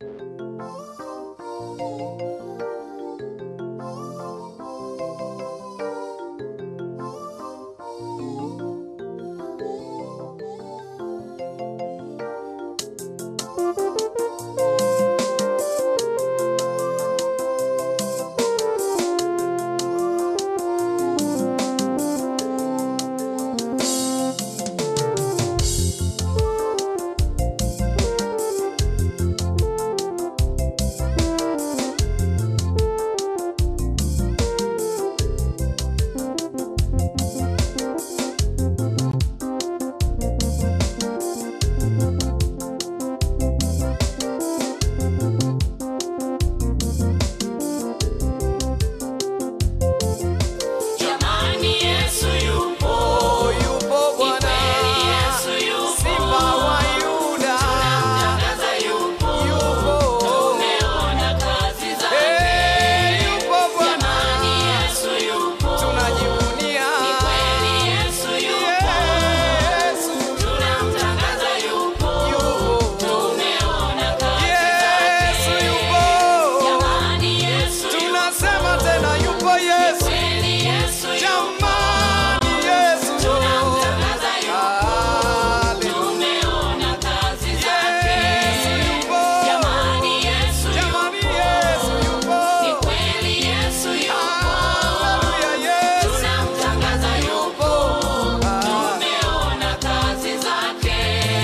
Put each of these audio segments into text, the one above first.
Jamani, Yesu yupo, Oh, yupo Bwana, kweli Yesu yupo, Simba wa Yuda, tangaza yupo, yupo. tumeona kazi zake. Eh, yupo Bwana, Jamani, Yesu yupo, tunajivunia. kweli Yesu yupo, Yesu, tunamtangaza yupo, yupo. tumeona kazi Yesu zake. yupo. Jamani, Yesu yupo, Tunasema tena yupo Yesu. kweli Yesu yupo, Jamani Yesu. tunamtangaza yupo, Hallelujah. tumeona kazi zake. Yesu yupo. Jamani, Yesu Jamani yupo, Yesu yupo. ni kweli Yesu yupo, Hallelujah, Yesu. tunamtangaza yupo, Ah. tumeona kazi zake.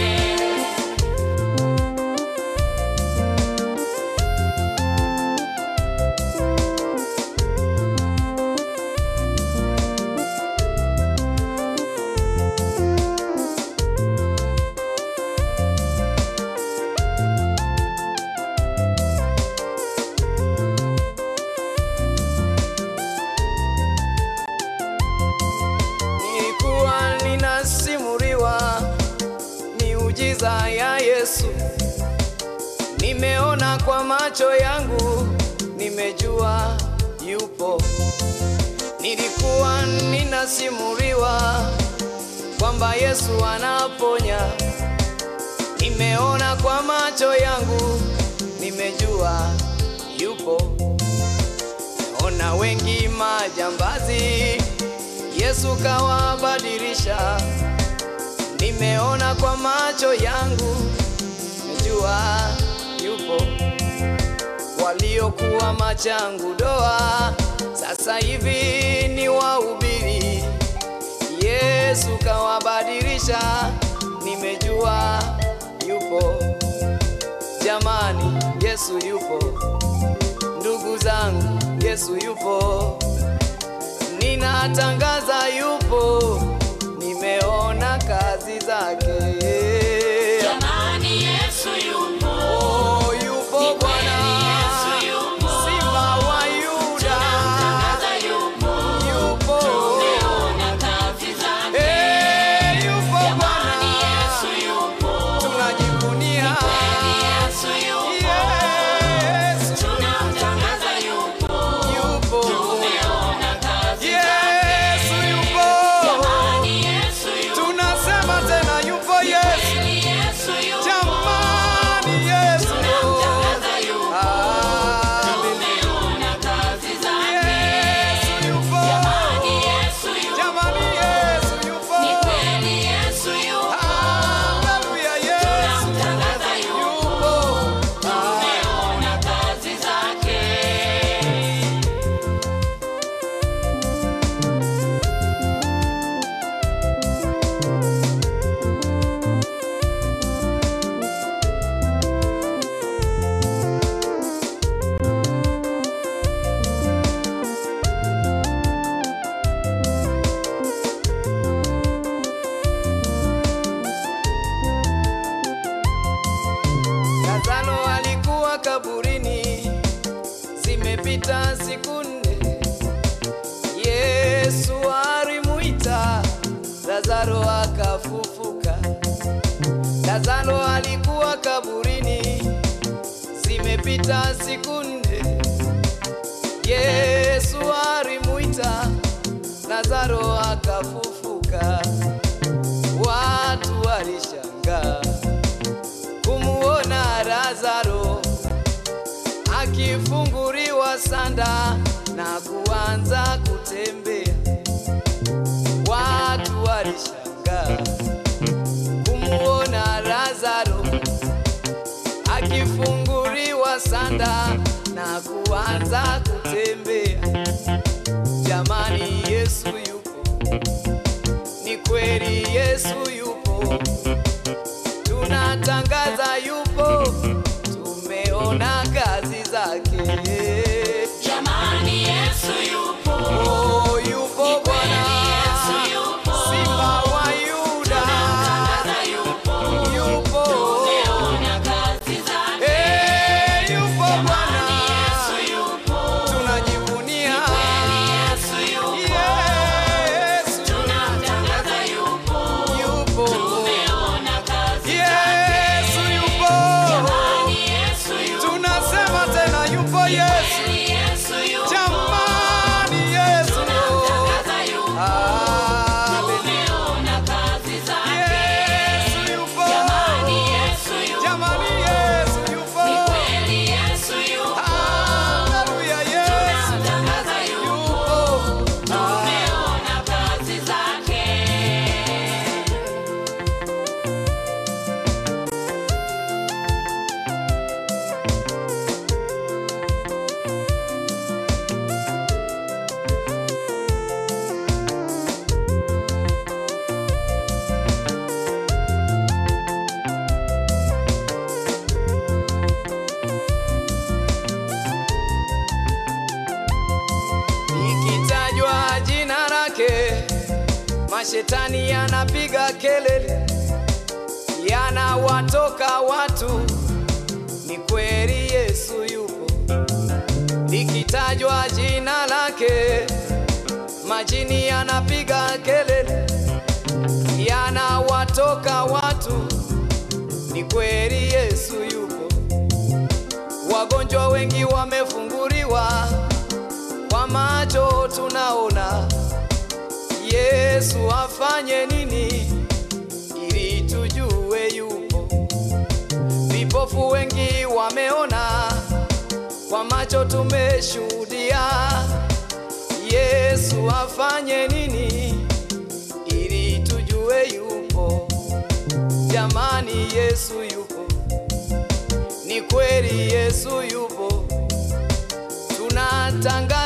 Nilikuwa ninasimuliwa miujiza ya Yesu, nimeona kwa macho yangu, nimejua yupo. Nilikuwa ninasimuliwa kwamba Yesu anaponya, nimeona kwa macho yangu, nimejua yupo. Ona wengi majambazi, Yesu kawabadilisha. Nimeona kwa macho yangu, najua yupo. Waliokuwa machangu doa, sasa hivi ni wahubiri. Yesu kawabadilisha, nimejua yupo. Jamani, Yesu yupo. Ndugu zangu, Yesu yupo, ninatangaza yupo, nimeona kazi zake. Jamani, Yesu yupo, Oh, yupo ni kweli Bwana, Yesu yupo, Simba wa Yuda, tunamtangaza yupo, yupo. tumeona kazi zake. Eh, yupo Jamani, Bwana, Yesu yupo, tunajivunia. kweli Yesu yupo, Yesu tunamtangaza yupo, yupo, tumeona kazi Yesu zake. yupo, Jamani, Yesu yupo, tunasema tena yupo Yesu. kweli Yesu yupo, Jamani Yesu, tunamtangaza yupo, Hallelujah. tumeona kazi zake. Yesu yupo, Jamani, Yesu yupo, jamani Yesu yupo, ni kweli Yesu yupo, Hallelujah, Yesu tunamtangaza yupo, yupo. tumeona kazi zake. Lazaro alikuwa kaburini, zimepita siku nne. Yesu alimuita Lazaro akafufuka. Lazaro alikuwa kaburini, zimepita siku nne. Yesu alimuita Lazaro akafufuka. Watu walishangaa kumuona Lazaro akifunguliwa sanda na kuanza kutembea, watu walishangaa kumuona Lazaro akifunguliwa sanda na kuanza kutembea. Jamani, Yesu yupo, ni kweli Yesu yupo, tunatangaza yupo, tumeona kazi zake. Jamani, Yesu yupo. Oh, yupo Bwana, Yesu yupo. Simba wa Yuda, Tangaza yupo. yupo Tumeona kazi zake. Eh, yupo Bwana, Yesu yupo. tunajivunia Yesu yupo. Yesu Tunatangaza yupo. yupo, Tumeona kazi Yesu yupo, Jamani, Yesu yupo. tunasema tena yupo Yesu, Yesu yupo. jamani Yesu, Tunatangaza yupo. Hallelujah. Tumeona kazi zake. Yesu yupo, Jamani, Yesu yupo. jamani Yesu yupo, Ni kweli Yesu yupo. haleluya Yesu Tunatangaza yupo. yupo, Tumeona kazi zake. Ikitajwa jina lake, mashetani yanapiga kelele, yanawatoka watu. Ni kweli Yesu yupo. Likitajwa jina lake, majini yanapiga kelele, yanawatoka watu. Ni kweli Yesu yupo. Wagonjwa wengi wamefunguliwa kwa macho tunaona. Yesu afanye nini ili tujue yupo? Vipofu wengi wameona, kwa macho tumeshuhudia. Yesu afanye nini ili tujue yupo? Jamani, Yesu yupo, ni kweli Yesu yupo, tunatanga